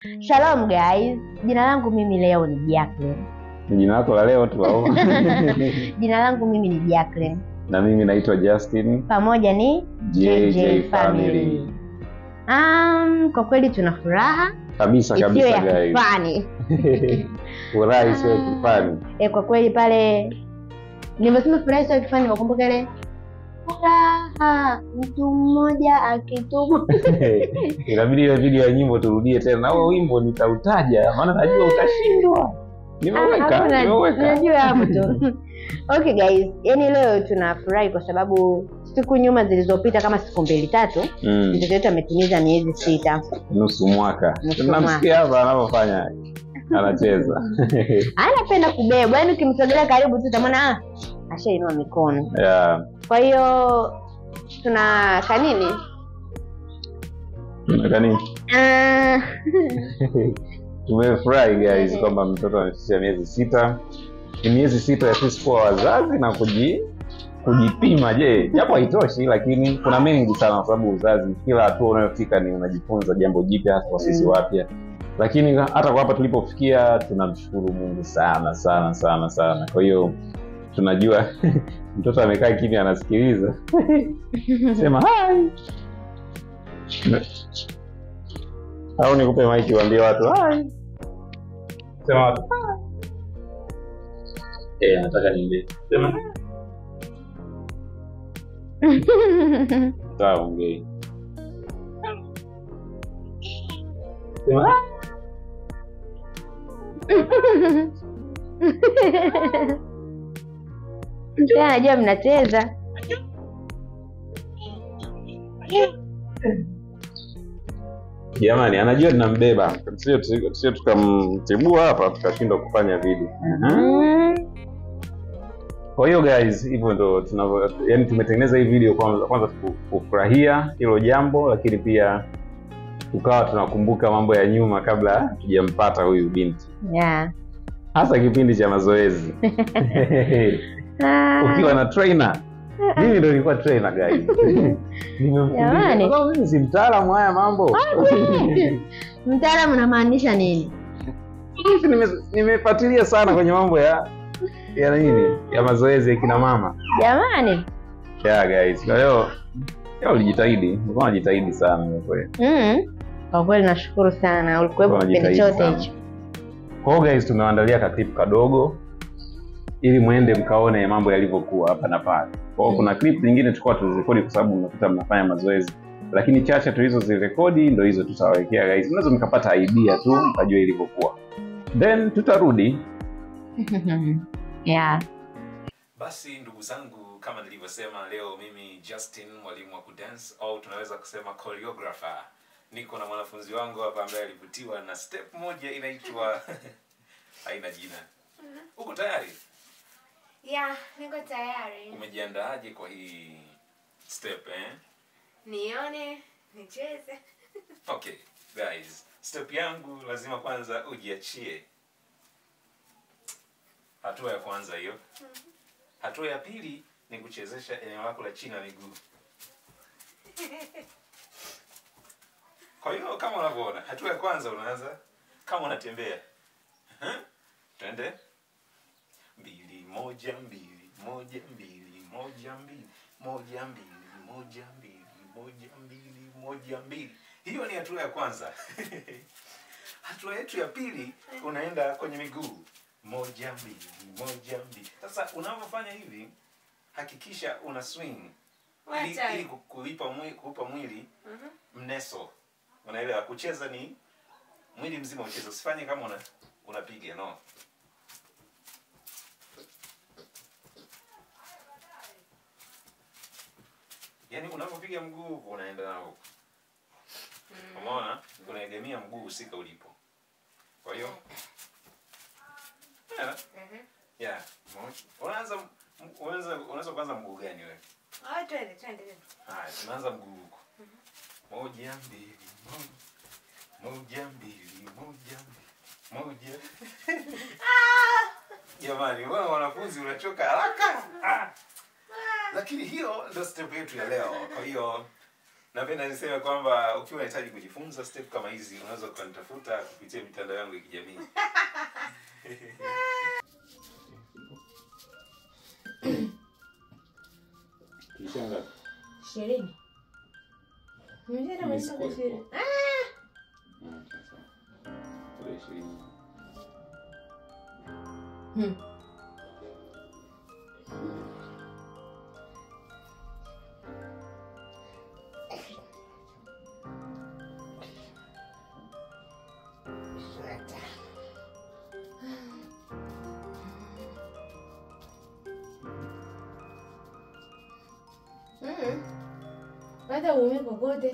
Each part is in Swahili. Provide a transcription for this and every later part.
Shalom guys, jina langu mimi leo ni Jacqueline. Ni jina lako la leo tu au? Jina langu mimi ni Jacqueline, na mimi naitwa Justin pamoja ni JJ Family. Um, kwa kweli tuna furaha kabisa isiyo kabisa ya guys. kifani. Furaha isiyo ya kifani. E, kwa kweli pale nimesema furaha isiyo ya kifani, nimekumbuka ile furaha mtu mmoja akituma Inabidi ile video ya nyimbo turudie tena. Na huo wimbo nitautaja maana najua utashindwa. Nimeweka, Hakuna, nimeweka. najua hapo tu. Okay guys, yani leo tunafurahi kwa sababu siku nyuma zilizopita kama siku mbili tatu Mm, mtoto wetu ametimiza miezi sita. nusu mwaka. Nusu Tunamsikia hapa anavyofanya. Anacheza. Anapenda kubebwa, yani ukimsogelea karibu tu utamwona ah, ashainua mikono. yeah. Kwa hiyo tuna kanini Unataka nini? Ah, Tumefurahi guys kwamba mtoto amefikisha miezi sita. Ni miezi sita ya sisi kuwa wazazi na kuji kujipima. Je, japo haitoshi, lakini kuna mengi sana, kwa sababu uzazi, kila hatua unayofika ni unajifunza jambo jipya, hasa kwa sisi Mm. wapya. Lakini hata kwa hapa tulipofikia, tunamshukuru Mungu sana sana sana sana. Kwa hiyo tunajua mtoto amekaa kimya, anasikiliza sema hai au nikupe maiki uambie watu hai sema watu hai eh nataka niambie sema sawa ongei sema hai Tena najua mnacheza. jamani anajua ninambeba sio sio tukamtibua hapa tukashindwa kufanya video Mm. kwa hiyo guys hivyo ndo tunavyo yani tumetengeneza hii video kwanza, kwanza ku- kufurahia hilo jambo lakini pia tukawa tunakumbuka mambo ya nyuma kabla tujampata huyu binti Yeah. hasa kipindi cha mazoezi Ah. ukiwa na trainer mimi ndo nilikuwa trainer guys Nimemfundisha. Jamani. Kwa sababu mimi si mtaalamu haya mambo Mtaalamu unamaanisha nini? Hivi nime- nimefuatilia sana kwenye mambo ya ya nini ya mazoezi ya kina mama Jamani. yeah guys kwa hiyo leo ulijitahidi ulikuwa unajitahidi sana kwa kweli Mm. Kwa kweli nashukuru sana, ulikuwepo Ulikuwa kipindi unajitahidi chote sana. hicho. Kwa hiyo guys, tumewaandalia katipu kadogo ili mwende mkaone mambo yalivyokuwa hapa na pale. Kwa hiyo kuna clip nyingine tulikuwa tuzirekodi kwa sababu mnakuta mnafanya mazoezi, lakini chache tulizozirekodi ndo hizo tutawawekea guys, mnaweza mkapata idea tu mkajua ilivyokuwa, then tutarudi. yeah. Basi ndugu zangu, kama nilivyosema, leo mimi Justin, mwalimu wa kudance au tunaweza kusema choreographer, niko na mwanafunzi wangu hapa ambaye alivutiwa na step moja inaitwa haina jina. Uko tayari? Ya, niko tayari. Umejiandaaje kwa hii step eh? Nione, nicheze. Okay guys, step yangu lazima kwanza ujiachie. Hatua ya kwanza hiyo. Hatua ya pili ni kuchezesha eneo lako la chini la miguu. Kwa hiyo kama unavyoona, hatua ya kwanza unaanza kama unatembea. Huh? Twende. Mbili, moja, mbili, moja, mbili, moja, mbili, moja, mbili, moja, mbili, moja, mbili, moja, mbili. Hiyo ni hatua ya kwanza. hatua yetu ya pili unaenda kwenye miguu. Moja, mbili, moja, mbili. Sasa unavyofanya hivi, hakikisha una swing ili, Wacha. ili ku- kuipa mwili, kuupa mwili Mhm. mneso. Unaelewa? Kucheza ni mwili mzima ucheze, usifanye kama una unapiga no. Yaani unapopiga mguu huku unaenda nao huku. Umeona? Unaegemea mguu husika ulipo. Kwa hiyo yeah, Mhm. yeah. Unaanza unaweza unaweza kuanza mguu gani wewe? Ah, twende, twende. twende. Haya, tunaanza mguu huko. Moja, mbili, moja. Moja, mbili, moja, mbili, moja. Jamani, wewe wanafunzi unachoka haraka. Ah. Lakini hiyo ndio step yetu ya leo. Kwa hiyo napenda niseme kwamba ukiwa unahitaji kujifunza step kama hizi unaweza ukanitafuta kupitia mitandao yangu ya kijamii Kishanga. ishirini Nimesema Mimi nimesema sikuwepo. ishirini. Mm, sasa. Tarehe ishirini. Hmm. Mm. Hata uumi kokote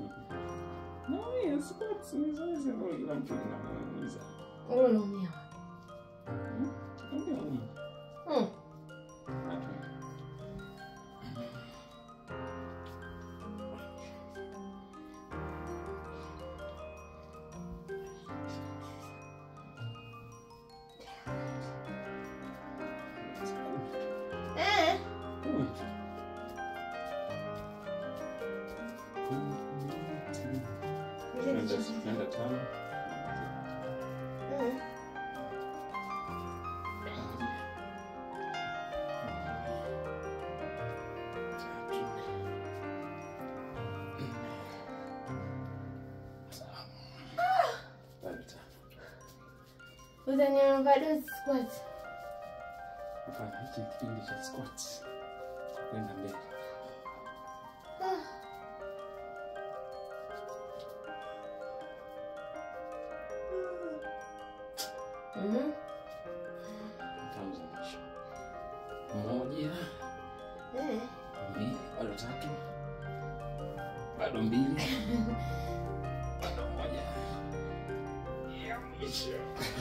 No, squats ni zoezi ambalo kila mtu linamuumiza. Wewe unaumia Naumia humu. Mm. Hatu. Eh. Kumi. Nenda nenda tano. Mm. Bado tano. Utaniomba dozi squat. Hapana, hiki ni kipindi cha squats. Kwenda mbele. Mhm. Tano za mwisho. Moja, Eh. mbili, bado tatu. Bado mbili. Bado moja. Ya mwisho.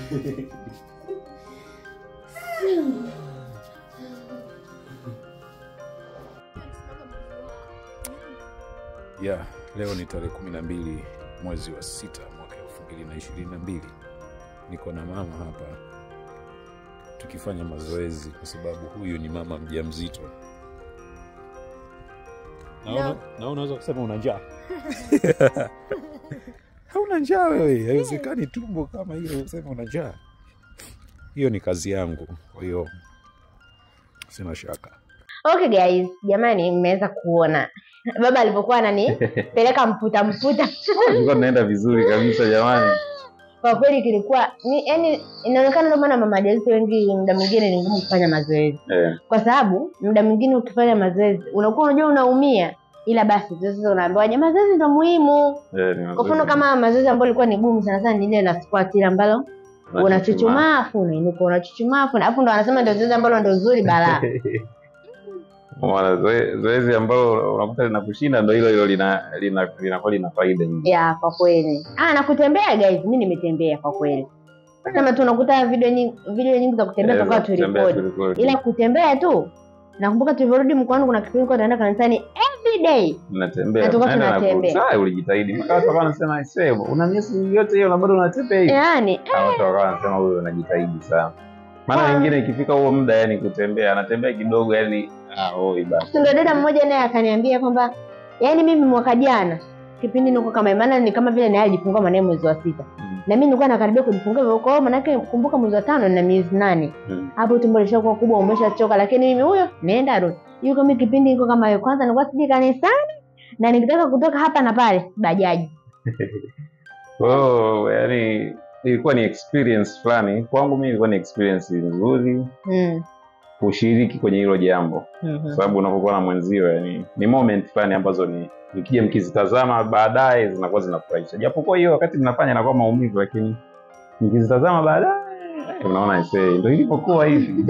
ya leo ni tarehe kumi na mbili mwezi wa sita mwaka elfu mbili na ishirini na mbili niko na mama hapa tukifanya mazoezi kwa sababu huyu ni mama mja mzito No. na unaweza kusema una njaa hauna njaa wewe haiwezekani tumbo kama hiyo useme una njaa hiyo ni kazi yangu kwa hiyo sina shaka Okay guys, jamani mmeweza kuona baba alivyokuwa ananipeleka mputa mputa. tulikuwa tunaenda vizuri kabisa jamani Kwa kweli kilikuwa ni yani, inaonekana ndio maana mama wajawazito wengi muda mwingine ni ngumu kufanya mazoezi, eh, kwa sababu muda mwingine ukifanya mazoezi unakuwa unajua unaumia, ila basi tu sasa unaambiwa "Jamani, mazoezi ndio muhimu. eh, ni Kwa mfano mazuri. kama mazoezi ambayo ilikuwa ni gumu sana sana ni ile la squat ile ambalo Unachuchumaa. unachuchumaa afu unainuka unachuchumaa afu alafu ndo wanasema ndio zoezi ambalo ndio zuri balaa. Mwana, zoe- zoezi ambalo unakuta linakushinda ndo hilo hilo lina lina linakuwa lina faida nyingi ya kwa kweli ah na kutembea guys mi nimetembea kwa kweli sema tu unakuta video nyingi video nyingi za kutembea Eh, toka za kutembea turekodi turekodi. ila kutembea tu nakumbuka tulivyorudi mkoani kuna kipindi kwa tunaenda kanisani every day Mnatembea, Na tulikuwa mnaenda na tunatembea. kurudi. Sasa ulijitahidi mpaka watu wakawa wanasema "Aisee, una miezi yote hiyo na bado unatembea hivi yaani Hao watu wakawa wanasema huyu unajitahidi sana maana Ah. wengine ikifika huo muda yani kutembea anatembea kidogo yani ah, oi basi ndo dada mmoja naye akaniambia kwamba yaani mimi mwaka jana kipindi niko kama maana ni kama vile naye alijifungua mwanae mwezi wa sita Mm. na mimi nilikuwa nakaribia kujifungua hivyo kwa hiyo manake kumbuka mwezi wa tano na miezi nane Mm. hapo tumbo lishakuwa kubwa umeshachoka lakini mimi huyo naenda rudi yuko mimi kipindi niko kama hiyo kwanza nilikuwa siji kanisani na nikitaka kutoka hapa na pale bajaji kwa hiyo yani ilikuwa ni experience fulani kwangu mimi ilikuwa ni experience nzuri mm. kushiriki kwenye hilo jambo mm kwa sababu unapokuwa na mwenzio yani ni moment fulani ambazo ni nikija mkizitazama baadaye zinakuwa zinafurahisha japokuwa hiyo wakati mnafanya inakuwa maumivu lakini mkizitazama baadaye unaona isee ndo ilivyokuwa hivi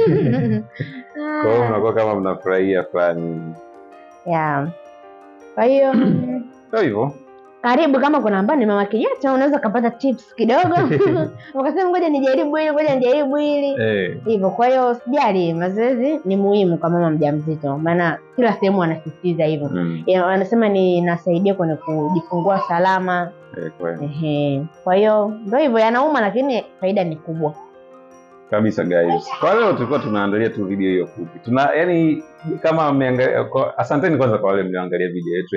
kwa hiyo mnakuwa kama mnafurahia fulani yeah. kwa hiyo ndo hivyo karibu kama kuna ambao ni mama kijata unaweza ukapata tips kidogo ukasema ngoja nijaribu hili ngoja nijaribu hili eh, hivyo kwa hiyo sijali mazoezi ni muhimu kwa mama mjamzito maana kila sehemu wanasisitiza hivyo mm, Ya, wanasema ni inasaidia kwenye kujifungua salama eh, kweli. Ehe. kwa hiyo ndo hivyo yanauma lakini faida ni kubwa kabisa guys kwa leo tulikuwa tunaangalia tu video hiyo fupi tuna yani kama mmeangalia kwa- asanteni kwanza kwa wale mlioangalia video yetu ya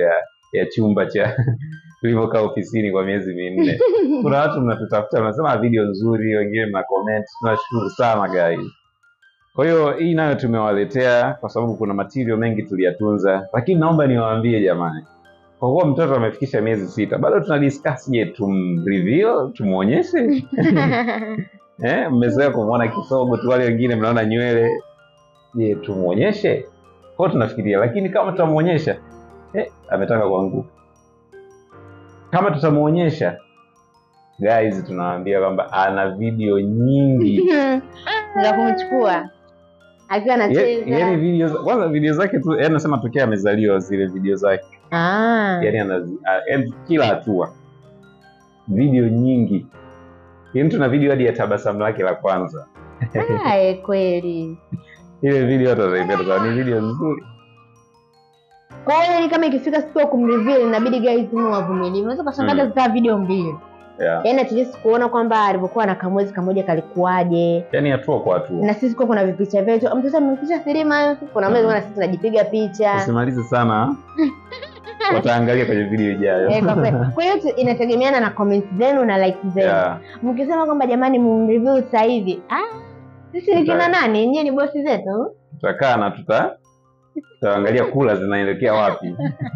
ya chumba cha tulivyokaa ofisini kwa miezi minne kuna watu mnatutafuta mnasema video nzuri wengine mna comment tunashukuru sana guys kwa hiyo hii nayo tumewaletea kwa sababu kuna material mengi tuliyatunza lakini naomba niwaambie jamani kwa kuwa mtoto amefikisha miezi sita bado tuna discuss je tumreveal tumuonyeshe eh, mmezoea kumwona kisogo tu wale wengine mnaona nywele je tumuonyeshe kwao tunafikiria lakini kama tutamuonyesha eh, ametaka kuanguka kama tutamuonyesha guys tunawaambia kwamba ana video nyingi za kumchukua akiwa Ye- anacheza yaani video za- kwanza video zake tu yaani nasema tokea amezaliwa zile video zake Ah. yaani anazi- a- yaani kila hatua video nyingi yaani tuna video hadi ya tabasamu lake la kwanza Aye, kweli ile video hata wataipenda sababu ni video nzuri kwa hiyo yani kama ikifika siku ya kumreveal inabidi guys mu wavumilivu unaweza ukashangaza Mm. zikaa video mbili yeah. yaani at least kuona kwamba alivyokuwa na kamwezi kamoja kalikuwaje yaani hatua kwa hatua na sisi kuwa kuna vipicha vyetu mtoto amepicha filima kuna mwezi na sisi tunajipiga picha usimalize sana wataangalia kwenye video ijayo Eh, kwa kweli. kwa hiyo tu- inategemeana na comments zenu na likes zenu yeah. mkisema kwamba jamani mumreview sasa hivi ah, sisi ni kina Tuta- nani nyie ni bosi zetu tutakaa na tuta tutaangalia kula zinaelekea wapi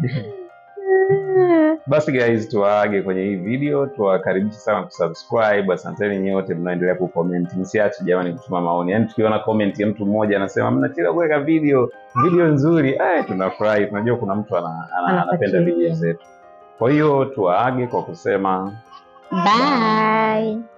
basi guys tuwaage kwenye hii video tuwakaribisha sana kusubscribe asanteni nyote mnaendelea kucomment msiache jamani kutuma maoni yaani tukiona comment ya mtu mmoja anasema mnachelewa kuweka video video nzuri ay tunafurahi tunajua kuna mtu ana, ana, anapenda Anafuatilia. video zetu kwa hiyo tuwaage kwa kusema bye